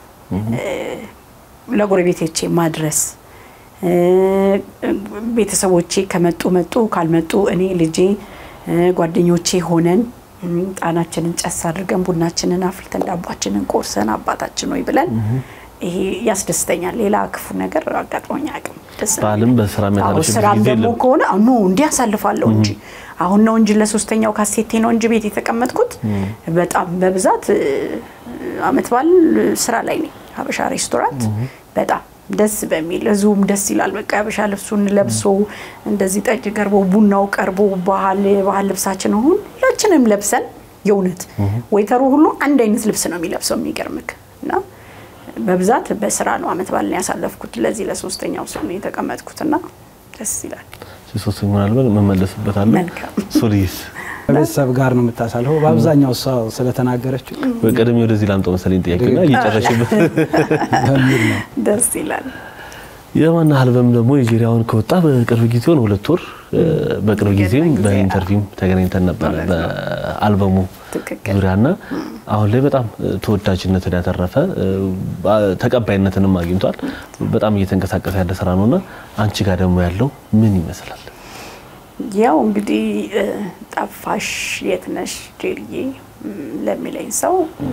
ለጎረቤቶቼ ማድረስ እ፣ ቤተሰቦቼ ከመጡ መጡ፣ ካልመጡ እኔ ልጄ እ፣ ጓደኞቼ ሆነን እ፣ ጣናችንን ጨስ አድርገን ቡናችንን አፍልተን ዳቧችንን ቆርሰን አባታችን ሆይ ብለን ይሄ ያስደስተኛል። ሌላ ክፉ ነገር አጋጥሞኝ አያውቅም። ደስ ነው በዓልም በስራ አዎ የሚያሳልፍበት ስራም ጊዜ ደግሞ የለም። ከሆነ ኖ እንዲህ አሳልፋለሁ እንጂ አሁን ነው እንጂ ለሶስተኛው ካሴቴ ነው እንጂ ቤት የተቀመጥኩት በጣም በብዛት እ፣ አመት በዓል ስራ ላይ ነኝ። ሀበሻ ሬስቶራንት በጣም ደስ በሚል ህዝቡም ደስ ይላል። በቃ ሀበሻ ልብሱን ለብሶ እንደዚህ ጠጅ ቀርቦ ቡናው ቀርቦ ባህል የባህል ልብሳችን ሁላችንም ለብሰን የእውነት ወይተሩ ሁሉ አንድ አይነት ልብስ ነው የሚለብሰው የሚገርምክ እና በብዛት በስራ ነው አመት በዓልን ያሳለፍኩት። ለዚህ ለሶስተኛው ሰው ነው የተቀመጥኩትና ደስ ይላል። ሶስተኛ ምናልባት መመለስበታለሁ። መልካም። ሱሪስ ከቤተሰብ ጋር ነው የምታሳልፈው። በአብዛኛው እሷ ስለተናገረችው በቀደም ወደዚህ ላምጣው መሰለኝ ጥያቄና እየጨረሽበት በሚል ነው። ደስ ይላል። የማና አልበም ደግሞ የጄሪያውን ከወጣ በቅርብ ጊዜ ሆነ ሁለት ወር። በቅርብ ጊዜም ቅርብ ጊዜ፣ በኢንተርቪውም ተገናኝተን ነበረ እውነት ነው። በአልበሙ ትክክል። ዙሪያና አሁን ላይ በጣም ተወዳጅነትን ያተረፈ ተቀባይነትንም አግኝቷል። በጣም እየተንቀሳቀሰ ያለ ስራ ነውና አንቺ ጋር ደግሞ ያለው ምን ይመስላል? ያው እንግዲህ እ፣ ጠፋሽ የት ነሽ ጄሪዬ እም፣ ለሚለኝ ሰው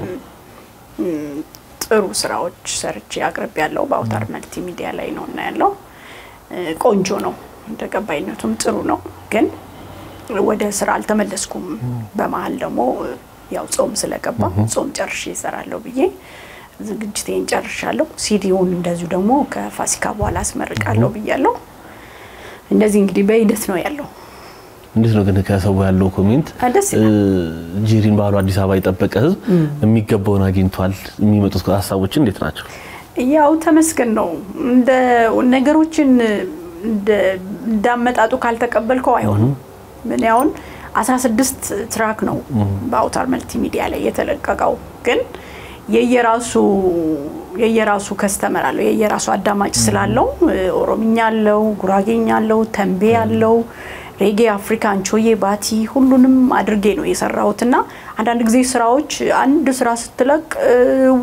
እም፣ ጥሩ ስራዎች ሰርቼ አቅርብ ያለው በአውታር መልቲ ሚዲያ ላይ ነው እና ያለው እ፣ ቆንጆ ነው፣ ተቀባይነቱም ጥሩ ነው። ግን ወደ ስራ አልተመለስኩም። በመሀል ደግሞ እ፣ ያው ጾም ስለገባ ጾም ጨርሼ እሰራለሁ ብዬ ዝግጅቴን ጨርሻለሁ። ሲዲውን እንደዚሁ ደግሞ ከፋሲካ በኋላ አስመርቃለሁ ብያለሁ። እንደዚህ እንግዲህ በሂደት ነው ያለው። እንዴት ነው ግን ከሰው ያለው ኮሜንት አ፣ ደስ ይላል። እ፣ ጄሪን ባህሉ አዲስ አበባ የጠበቀ ህዝብ የሚገባውን አግኝቷል። የሚመጡት ሀሳቦችን እንዴት ናቸው? ያው ተመስገን ነው። እንደ ነገሮችን እንደ- እንዳመጣጡ ካልተቀበልከው አይሆንም። ምን ያሁን 16 ትራክ ነው በአውታር መልቲ ሚዲያ ላይ የተለቀቀው ግን የየራሱ የየራሱ ከስተመር አለው የየራሱ አዳማጭ ስላለው እ፣ ኦሮምኛ አለው፣ ጉራጌኛ አለው፣ ተንቤ አለው፣ ሬጌ፣ አፍሪካን፣ ቾዬ፣ ባቲ ሁሉንም አድርጌ ነው የሰራሁትና አንዳንድ ጊዜ ስራዎች አንድ ስራ ስትለቅ እ፣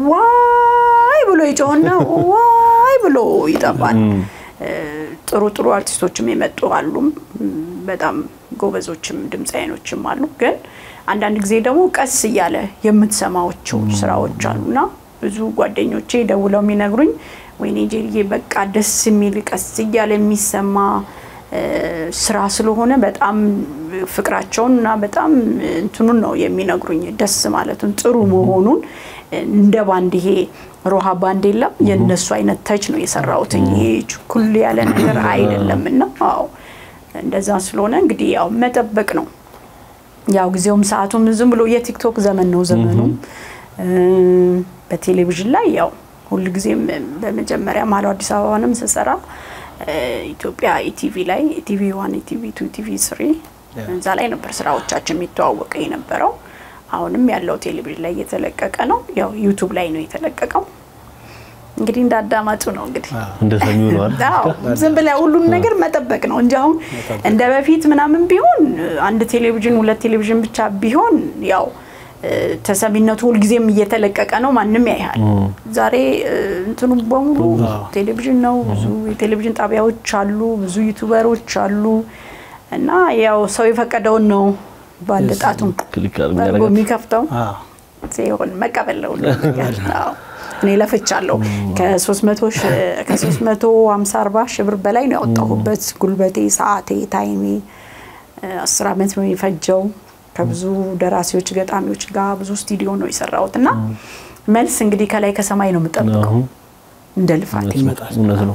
ዋይ ብሎ ይጮህና ዋይ ብሎ ይጠፋል። እ፣ ጥሩ ጥሩ አርቲስቶችም የመጡ አሉም በጣም ጎበዞችም ድምፃይኖችም አሉ። ግን አንዳንድ ጊዜ ደግሞ ቀስ እያለ የምትሰማቸው ስራዎች አሉና ብዙ ጓደኞቼ ደውለው የሚነግሩኝ ወይኔ ጄሪዬ በቃ ደስ የሚል ቀስ እያለ የሚሰማ እ፣ ስራ ስለሆነ በጣም ፍቅራቸውን እና በጣም እንትኑን ነው የሚነግሩኝ ደስ ማለቱን ጥሩ መሆኑን እንደ ባንድ ይሄ ሮሃ ባንድ የለም የእነሱ አይነት ተች ነው የሰራሁት። ይሄ ችኩል ያለ ነገር አይደለም እና አዎ እንደዛ ስለሆነ እንግዲህ ያው መጠበቅ ነው። ያው ጊዜውም ሰዓቱም ዝም ብሎ የቲክቶክ ዘመን ነው ዘመኑ። እ፣ በቴሌቪዥን ላይ ያው ሁልጊዜም በመጀመሪያ ማለው አዲስ አበባንም ስሰራ እ፣ ኢትዮጵያ ኢቲቪ ላይ ኢቲቪ ዋን ኢቲቪ ቱ ኢቲቪ ስሪ እዛ ላይ ነበር ስራዎቻችን የሚተዋወቀ የነበረው። አሁንም ያለው ቴሌቪዥን ላይ እየተለቀቀ ነው። ያው ዩቱብ ላይ ነው የተለቀቀው። እንግዲህ እንዳዳማጩ ነው እንግዲህ እንደ ሰሚው ነው አይደል? አዎ ዝም ብለህ ሁሉን ነገር መጠበቅ ነው እንጂ አሁን እንደ በፊት ምናምን ቢሆን አንድ ቴሌቪዥን ሁለት ቴሌቪዥን ብቻ ቢሆን ያው እ፣ ተሰሚነቱ ሁልጊዜም እየተለቀቀ ነው፣ ማንም ያይሃል። ዛሬ እ፣ እንትኑ በሙሉ ቴሌቪዥን ነው። ብዙ የቴሌቪዥን ጣቢያዎች አሉ፣ ብዙ ዩቱበሮች አሉ እና ያው ሰው የፈቀደውን ነው በአንድ ጣቱ ክሊክ አድርጎ የሚያደርጋት የሚከፍተው አዎ። ሲሆን መቀበል ነው ሁሉ ነገር። አዎ። እኔ ለፍቻለሁ። ከ300 ሺህ- ከ350 40 ሺህ ብር በላይ ነው ያወጣሁበት። ጉልበቴ፣ ሰዓቴ፣ ታይሜ እ፣ አስር ዓመት ነው የፈጀው። ከብዙ ደራሲዎች፣ ገጣሚዎች ጋር ብዙ ስቱዲዮ ነው የሰራሁት እና መልስ እንግዲህ ከላይ ከሰማይ ነው የምጠብቀው አሁን እንደ ልፋቴ ይመጣል እውነት ነው።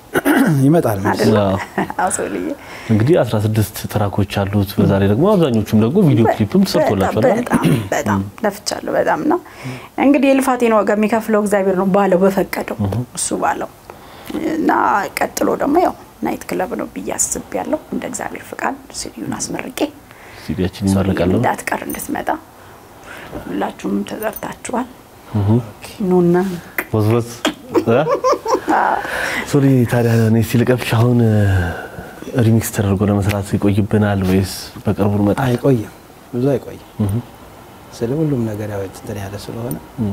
ይመጣል መልስ። አይደል? አዎ። አዎ፣ ሰውልዬ እንግዲህ 16 ትራኮች አሉት። በዛ ላይ ደግሞ አብዛኞቹም ደግሞ ቪዲዮ ክሊፕም ተሰርቶላቸዋል። አይደል? በጣም በጣም ለፍቻለሁ በጣም እና እንግዲህ የልፋቴን ዋጋ የሚከፍለው እግዚአብሔር ነው ባለው በፈቀደው እሱ ባለው እና ቀጥሎ ደግሞ ያው ናይት ክለብ ነው ብዬ አስቤያለሁ እንደ እግዚአብሔር ፍቃድ ሲዲዩን አስመርቄ ሲዲያችን ይመረቃል ነው። እንዳትቀር እንድትመጣ ሁላችሁም ተጠርታችኋል ኑና ወዝወዝ እ? ሶሪ ታዲያ እኔ ሲልቀብሽ አሁን ሪሚክስ ተደርጎ ለመስራት ይቆይብናል ወይስ በቅርቡ እንመጣ? አይቆይም፣ ብዙ አይቆይም። ስለ ሁሉም ነገር ያው እንትን ያለ ስለሆነ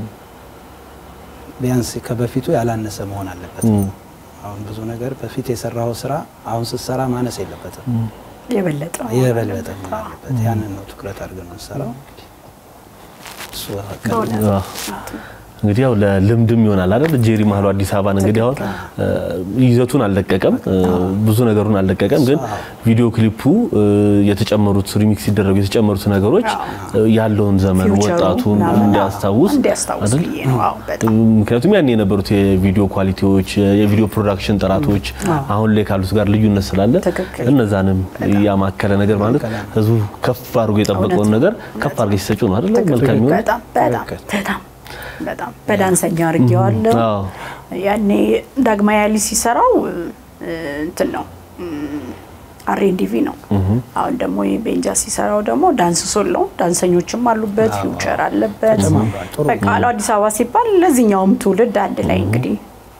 ቢያንስ ከበፊቱ ያላነሰ መሆን አለበት። አሁን ብዙ ነገር በፊት የሰራው ስራ አሁን ስትሰራ ማነስ የለበትም፣ የበለጠ የበለጠ መሆን አለበት። ያንን ነው ትኩረት አድርገን የምንሰራው። እሱ በቃ በእውነት አዎ። እንግዲህ ያው ለልምድም ይሆናል አይደል? ጄሪ ማህሉ አዲስ አበባን እንግዲህ አሁን እ፣ ይዘቱን አልለቀቀም፣ እ፣ ብዙ ነገሩን አልለቀቀም። ግን ቪዲዮ ክሊፑ እ፣ የተጨመሩት ሪሚክስ ሲደረጉ የተጨመሩት ነገሮች እ፣ ያለውን ዘመን ፊውቸሩ ወጣቱን ምናምን እንዲያስታውስ እንዲያስታውስ አይደል? ብዬ ነው። አዎ በጣም ምክንያቱም ያን የነበሩት የቪዲዮ ኳሊቲዎች የቪዲዮ ፕሮዳክሽን ጥራቶች አሁን ላይ ካሉት ጋር ልዩነት ስላለ ትክክል። እነዛንም ያማከለ ነገር ማለት ህዝቡ ከፍ አድርጎ የጠበቀውን ነገር ከፍ አድርገሽ ሲሰጪው ነው አይደለ? መልካም ይሆን። በጣም በጣም በጣም በጣም በዳንሰኛ አድርጌዋለሁ። አዎ። ያኔ ዳግማዊ ያሊ ሲሰራው እ፣ እንትን ነው እም፣ አሬንዲቪ ነው። አሁን ደግሞ ቤንጃ ሲሰራው ደግሞ ዳንስ ሶል ነው። ዳንሰኞችም አሉበት፣ ፊውቸር አለበት። ተጨማምሯል። ጥሩ በቃ አለው አዲስ አበባ ሲባል ለዚህኛውም ትውልድ አንድ ላይ እንግዲህ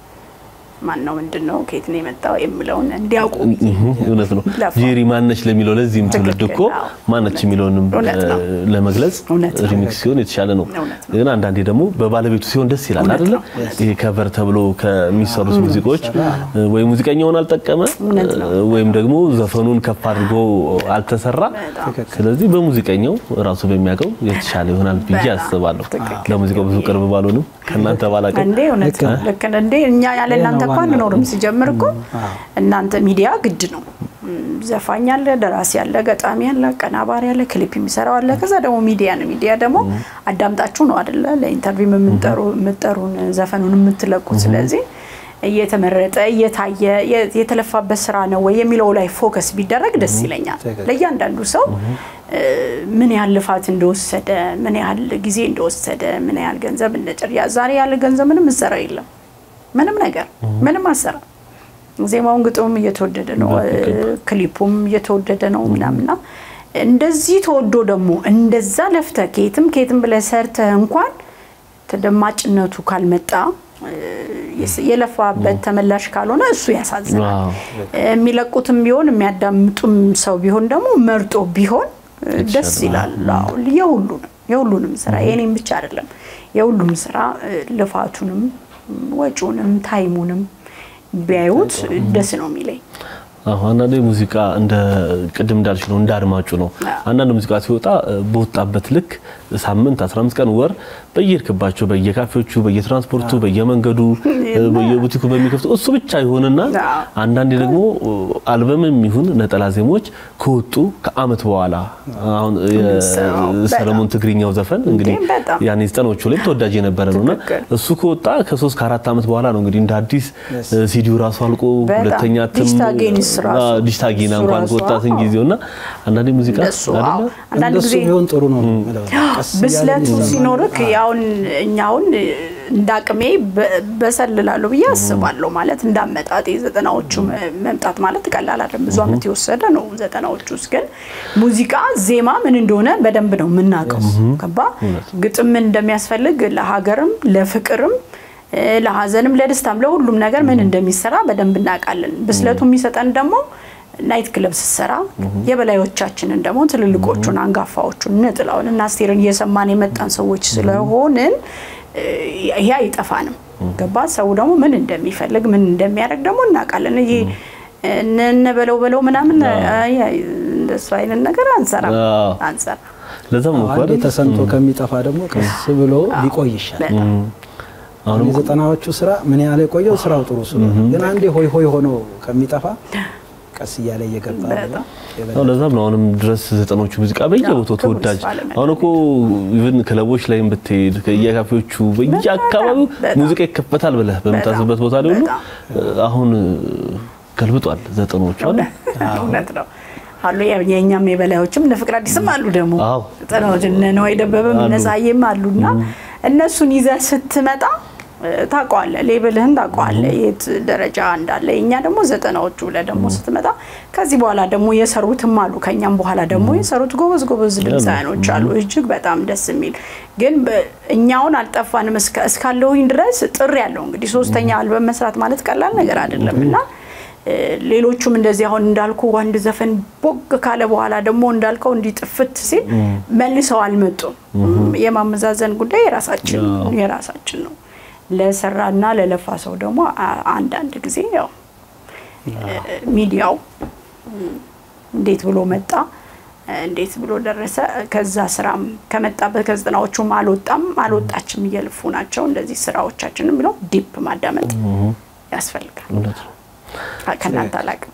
ማን ነው ምንድን ነው ከየት ነው የመጣው የምለውን እንዲያውቁ እውነት ነው። ለፋ። ጄሪ ማነች ለሚለው ለዚህም ትውልድ ትክክል፣ እኮ አዎ። ማነች የሚለውንም እውነት ነው። እ፣ ለመግለጽ እውነት ነው። ሪሚክስ ሲሆን የተሻለ ነው። እውነት ግን አንዳንዴ ደግሞ በባለቤቱ ሲሆን ደስ ይላል እውነት አይደለ? ነው። ይሄ ከቨር ተብሎ ከሚሰሩት ሙዚቃዎች እ፣ ወይ ሙዚቀኛውን አልጠቀመ እውነት ነው። እ፣ ወይም ደግሞ ዘፈኑን ከፍ አድርጎ አልተሰራ። በጣም። ስለዚህ በሙዚቀኛው ራሱ በሚያውቀው የተሻለ ይሆናል ብዬ በጣም አስባለሁ። ትክክል። ለሙዚቃው ብዙ ቅርብ ባልሆንም ከእናንተ ባላቀው እንዴ እውነት ነው። ልክ ነው። እንዴ እኛ ያለ እናንተ እኮ ዋናው አንኖርም። ነው። ሲጀምር እኮ እናንተ ሚዲያ ግድ ነው። እም፣ ዘፋኝ አለ፣ ደራሲ አለ፣ ገጣሚ አለ፣ አቀናባሪ አለ፣ ክሊፕ የሚሰራው አለ። ከዛ ደግሞ ሚዲያ ነው። ሚዲያ ደግሞ አዳምጣችሁ ነው አይደለ ለኢንተርቪው የምንጠሩ የምትጠሩን ዘፈኑን የምትለቁት። ስለዚህ እየተመረጠ እየታየ የ- የተለፋበት ስራ ነው ወይ የሚለው ላይ ፎከስ ቢደረግ ደስ ይለኛል። ትክክል። ለእያንዳንዱ ሰው እ፣ ምን ያህል ልፋት እንደወሰደ፣ ምን ያህል ጊዜ እንደወሰደ፣ ምን ያህል ገንዘብ እንደጨር ዛሬ ያለ ገንዘብ ምንም እሰራ የለም ምንም ነገር ምንም አሰራ ዜማውን ግጥሙም እየተወደደ ነው፣ በትክክል። ክሊፑም እየተወደደ ነው ምናምና እንደዚህ ተወዶ ደግሞ እንደዛ ለፍተህ ከየትም ከየትም ብለህ ሰርተህ እንኳን ተደማጭነቱ ካልመጣ እ፣ የስ- የለፋበት ተመላሽ ካልሆነ እሱ ያሳዝናል። ዋው። የሚለቁትም ቢሆን የሚያዳምጡም ሰው ቢሆን ደግሞ መርጦ ቢሆን እ፣ ደስ ይላል። አዎ፣ የሁሉንም የሁሉንም ስራ የኔም ብቻ አይደለም የሁሉም ስራ እ፣ ልፋቱንም ወጪውንም ታይሙንም ቢያዩት ደስ ነው የሚለኝ። አዎ አንዳንዴ ሙዚቃ እንደ ቅድም እንዳልሽ ነው፣ እንደ አድማጩ ነው። አንዳንድ ሙዚቃ ሲወጣ እ፣ በወጣበት ልክ ሳምንት 15 ቀን ወር በየሄድክባቸው በየካፌዎቹ፣ በየትራንስፖርቱ፣ በየመንገዱ፣ እ፣ በየቡቲኩ በሚከፍቱ እሱ ብቻ ይሆንና አዎ። አንዳንዴ ደግሞ እ፣ አልበምም ይሁን ነጠላ ዜማዎች ከወጡ ከአመት በኋላ አሁን የምንሰማው የሰለሞን ትግርኛው ዘፈን እንግዲህ በጣም። ያኔ ዘጠኖቹ ላይ ተወዳጅ የነበረ ነውና ትክክል። እሱ ከወጣ ከሶስት ከአራት ዓመት በኋላ ነው እንግዲህ እንደ አዲስ እ፣ ሲዲው ራሱ አልቆ በጣም። ሁለተኛ እትም ዲጂታል ጌኒስ ራሱ። ዲጂታል ጌና እሱ እንኳን ራሱ፣ ከወጣትን አዎ። ጊዜውና አንዳንዴ ሙዚቃ እንደሱ አዎ። አይደለ አንዳንድ እንደሱ ጊዜ ቢሆን ጥሩ ነው የምለው። ቀስ እያለ ብስለቱ የሚሰማ ሲኖርክ ያውን እኛውን እንደ አቅሜ በ- በሰልላለሁ ብዬ አስባለሁ። ማለት እንዳመጣጥ የዘጠናዎቹ መ- መምጣት ማለት ቀላል አይደለም። ብዙ ዓመት የወሰደ ነው። ዘጠናዎቹ ውስጥ ግን ሙዚቃ ዜማ ምን እንደሆነ በደንብ ነው የምናውቀው። ገባ ግጥም ምን እንደሚያስፈልግ ለሀገርም ለፍቅርም እ፣ ለሀዘንም ለደስታም ለሁሉም ነገር ምን እንደሚሰራ በደንብ እናውቃለን። ብስለቱ የሚሰጠን ደግሞ ናይት ክለብ ስትሰራ የበላዮቻችንን ደግሞ ትልልቆቹን አንጋፋዎቹን እነ ጥላሁን እና አስቴርን እየሰማን የመጣን ሰዎች ስለሆንን እ፣ ይሄ አይጠፋንም። ገባ ሰው ደግሞ ምን እንደሚፈልግ ምን እንደሚያደርግ ደግሞ እናውቃለን። ይሄ እነ በለው በለው ምናምን አይ፣ አይ፣ እንደሱ አይነት ነገር አንሰራ አዎ። አንሰራ ለዛም ነው እኮ አንዴ አይደል? ተሰምቶ ከሚጠፋ ደግሞ ቀስ ብሎ ሊቆይ ይሻላል። በጣም አሁን የዘጠናዎቹ ስራ ምን ያህል የቆየው ስራው ጥሩ ስለሆነ፣ ግን አንዴ ሆይ ሆይ ሆኖ ከሚጠፋ ቀስ እያለ እየገባ በጣም። አዎ፣ ለዛም ነው አሁንም ድረስ ዘጠኖቹ ሙዚቃ በየቦታው አዎ፣ ተወዳጅ ክብር ይስፋ አሁን እኮ ኢቭን ክለቦች ላይም ብትሄድ ከየካፌዎቹ በየአካባቢው በጣም። ሙዚቃ ይከፈታል ብለህ በምታስብበት ቦታ ላይ ሁሉ አሁን ገልብጧል ዘጠኖቹ አይደል? እውነት ነው አሉ የ- የእኛም የበላዮችም እነ ፍቅር አዲስም አሉ ደግሞ አዎ። ጥናዎች እነ ነዋይ ደበበም እነ አሉ። ጸሐዬም አሉና እነሱን ይዘህ ስትመጣ እ፣ ታውቀዋለህ፣ ሌብልህን ታውቀዋለህ የት ደረጃ እንዳለ። የእኛ ደግሞ ዘጠናዎቹ ብለህ ደግሞ ስትመጣ ከዚህ በኋላ ደግሞ የሰሩትም አሉ ከእኛም በኋላ ደግሞ የሰሩት ጎበዝ ጎበዝ ድምፃያኖች አሉ እጅግ በጣም ደስ የሚል ግን በ- እኛውን አልጠፋንም እስከ- እስካለሁኝ ድረስ ጥሪ ያለው እንግዲህ ሶስተኛ አልበም መስራት ማለት ቀላል ነገር አይደለም እና እ፣ ሌሎቹም እንደዚህ አሁን እንዳልኩ አንድ ዘፈን ቦግ ካለ በኋላ ደግሞ እንዳልከው እንዲህ ጥፍት ሲል መልሰው አልመጡም። የማመዛዘን ጉዳይ የራሳችን የራሳችን ነው። ለሰራና ለለፋ ሰው ደግሞ አ- አንዳንድ ጊዜ ያው እ፣ ሚዲያው እ፣ እንዴት ብሎ መጣ እ፣ እንዴት ብሎ ደረሰ ከዛ ስራም ከመጣበት ከዘጠናዎቹም አልወጣም አልወጣችም እየልፉ ናቸው እንደዚህ ስራዎቻችንም ብለው ዲፕ ማዳመጥ ያስፈልጋል። እውነት ነው። ከእናንተ አላውቅም።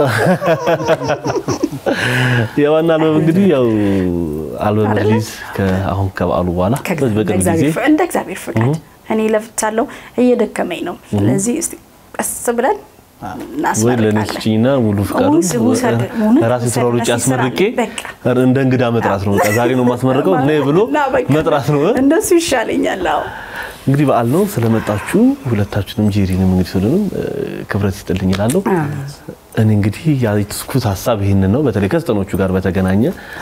የዋና አልበም እንግዲህ ያው አልበም አይደለ? ሪሊዝ አሁን ከበዓሉ በኋላ በዚህ በቅርብ ጊዜ ከእግዚአብሔር ፍ- እንደ እግዚአብሔር ፍቃድ እኔ ለፍቻለሁ፣ እየደከመኝ ነው። ስለዚህ እስቲ ቀስ ብለን ወይ ለእኔ እናስመርቃለን። ስጪኝና ሙሉ ፍቃዱን ውስ- ውሰድ፣ እውነት ራሴ ውሰድ፣ ስራውን ውጭ ራሴ አስመርቄ ስራ በቃ። እንደ እንግዳ መጥራት ነው። በቃ ዛሬ ነው የማስመርቀው ነይ ብሎ እና በቃ መጥራት ነው። እንደሱ ይሻለኛል። አዎ እንግዲህ በዓል ነው ስለመጣችሁ ሁለታችሁንም ጄሪንም እንግዲህ ሁሉንም ክብረት ይስጥልኝ እላለሁ። እኔ እንግዲህ ያስኩት ሀሳብ ይህንን ነው። በተለይ ከዘጠኖቹ ጋር በተገናኘ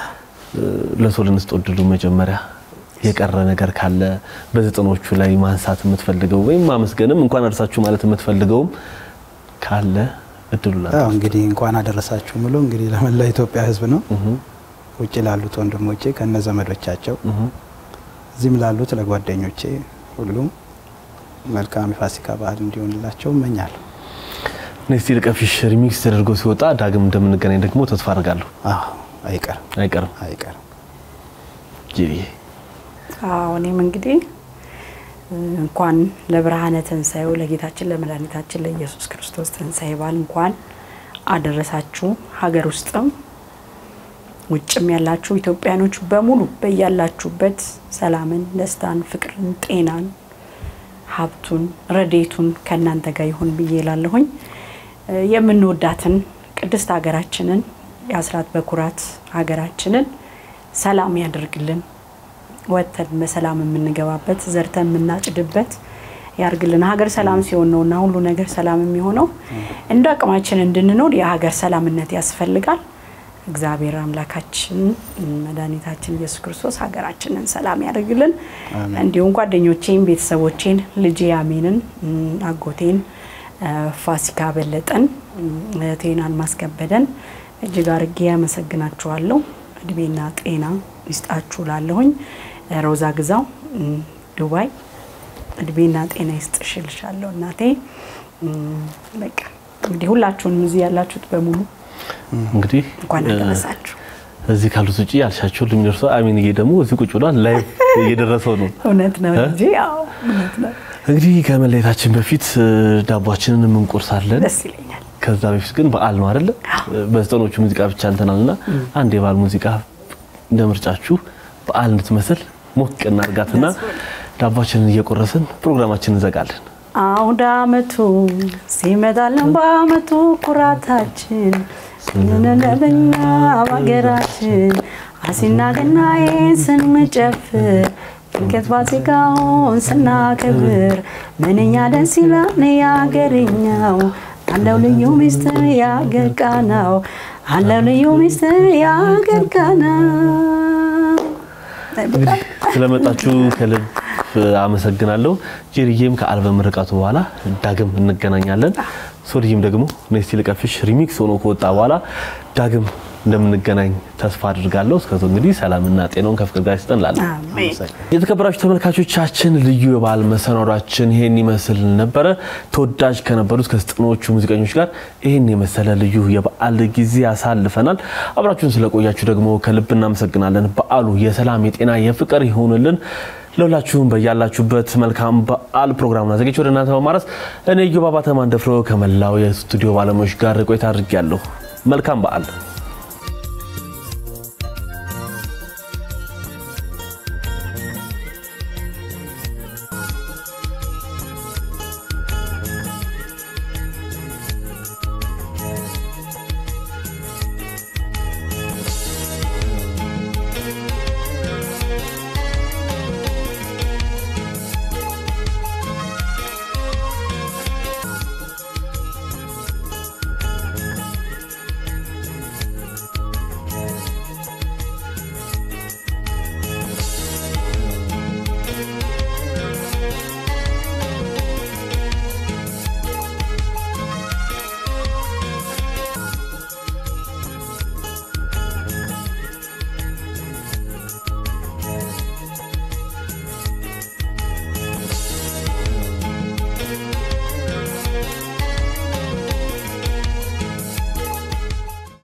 ለሰው ልንስጥ እድሉ መጀመሪያ የቀረ ነገር ካለ በዘጠኖቹ ላይ ማንሳት የምትፈልገው ወይም ማመስገንም እንኳን አደረሳችሁ ማለት የምትፈልገውም ካለ እድሉ ላ ያው እንግዲህ እንኳን አደረሳችሁ ብሎ እንግዲህ ለመላ ኢትዮጵያ ሕዝብ ነው ውጭ ላሉት ወንድሞቼ ከነ ዘመዶቻቸው እዚህም ላሉት ለጓደኞቼ ሁሉም መልካም የፋሲካ በዓል እንዲሆንላቸው እመኛለሁ። ኔስቲ ልቀፊሽ ሪሚክስ ተደርጎ ሲወጣ ዳግም እንደምንገናኝ ደግሞ ተስፋ አድርጋለሁ። አዎ አይቀርም አይቀርም አይቀርም። ጄሪዬ አዎ እኔም እንግዲህ እንኳን ለብርሃነ ትንሣኤው ለጌታችን ለመድኃኒታችን ለኢየሱስ ክርስቶስ ትንሣኤ በዓል እንኳን አደረሳችሁ። ሀገር ውስጥም ውጭም ያላችሁ ኢትዮጵያኖች በሙሉ በያላችሁበት ሰላምን፣ ደስታን፣ ፍቅርን፣ ጤናን፣ ሀብቱን፣ ረዴቱን ከእናንተ ጋር ይሁን ብዬ እላለሁኝ። የምንወዳትን ቅድስት ሀገራችንን የአስራት በኩራት ሀገራችንን ሰላም ያደርግልን። ወጥተን በሰላም የምንገባበት ዘርተን የምናጭድበት ያርግልን። ሀገር ሰላም ሲሆን ነው እና ሁሉ ነገር ሰላም የሚሆነው። እንደ አቅማችን እንድንኖር የሀገር ሰላምነት ያስፈልጋል። እግዚአብሔር አምላካችን መድኃኒታችን ኢየሱስ ክርስቶስ ሀገራችንን ሰላም ያደርግልን። እንዲሁም ጓደኞቼን፣ ቤተሰቦቼን፣ ልጄ አሜንን፣ አጎቴን ፋሲካ በለጠን፣ እህቴን አልማዝ ከበደን እጅግ አርጌ ያመሰግናችኋለሁ። እድሜና ጤና ይስጣችሁ ላለሁኝ ሮዛ ግዛው ዱባይ እድሜና ጤና ይስጥሽ እልሻለሁ እናቴ። በቃ እንግዲህ ሁላችሁንም እዚህ ያላችሁት በሙሉ እንግዲህ እንኳን አደረሳችሁ። እዚህ ካሉት ውጭ ያልሻቸው የሚደርሰው አሚንዬ ደግሞ እዚህ ቁጭ ብሏል። ላይቭ እየደረሰው ነው። እውነት ነው እንጂ ያው እውነት ነው። እንግዲህ ከመለየታችን በፊት ዳቧችንን የምንቆርሳለን። ደስ ይለኛል። ከዛ በፊት ግን በዓል ነው አይደለ? በዘጠኖቹ ሙዚቃ ብቻ እንትናልና አንድ የበዓል ሙዚቃ እንደ ምርጫችሁ በዓል እንድትመስል ሞቅ እናድርጋትና ዳቧችንን እየቆረስን ፕሮግራማችንን እንዘጋለን። አውደ ዓመቱ ሲመጣልን በዓመቱ ኩራታችን ስንነለበኛ በሀገራችን አሲና ገናዬን ስንጨፍር ድንገት ፋሲካውን ስናከብር ምንኛ ደስ ይላል የአገርኛው አለው ልዩ ሚስጥር የአገር ቃናው አለው ልዩ ሚስጥር የአገር ቃናው ስለመጣችሁ ከልብ አመሰግናለሁ። ጄሪዬም ከአልበም ርቀቱ በኋላ ዳግም እንገናኛለን። ሶልይም ደግሞ ኔስቲ ልቀፍሽ ሪሚክስ ሆኖ ከወጣ በኋላ ዳግም እንደምንገናኝ ተስፋ አድርጋለሁ። እስከዚያው እንግዲህ ሰላምና ጤናውን ከፍቅር ጋር ይስጠን እላለሁ። አሜን። የተከበራችሁ ተመልካቾቻችን ልዩ የበዓል መሰናዷችን ይሄን ይመስል ነበረ። ተወዳጅ ከነበሩት ከዘጠናዎቹ ሙዚቀኞች ጋር ይህን የመሰለ ልዩ የበዓል ጊዜ ያሳልፈናል። አብራችሁን ስለቆያችሁ ደግሞ ከልብ እናመሰግናለን። በዓሉ የሰላም የጤና የፍቅር ይሆንልን። ለሁላችሁም በያላችሁበት መልካም በዓል ፕሮግራሙን አዘጋጅቼ ወደ እናንተ በማድረስ እኔ ዮባባ ተማንደፍሮ ከመላው የስቱዲዮ ባለሙያዎች ጋር ቆይታ አድርጌያለሁ። መልካም በዓል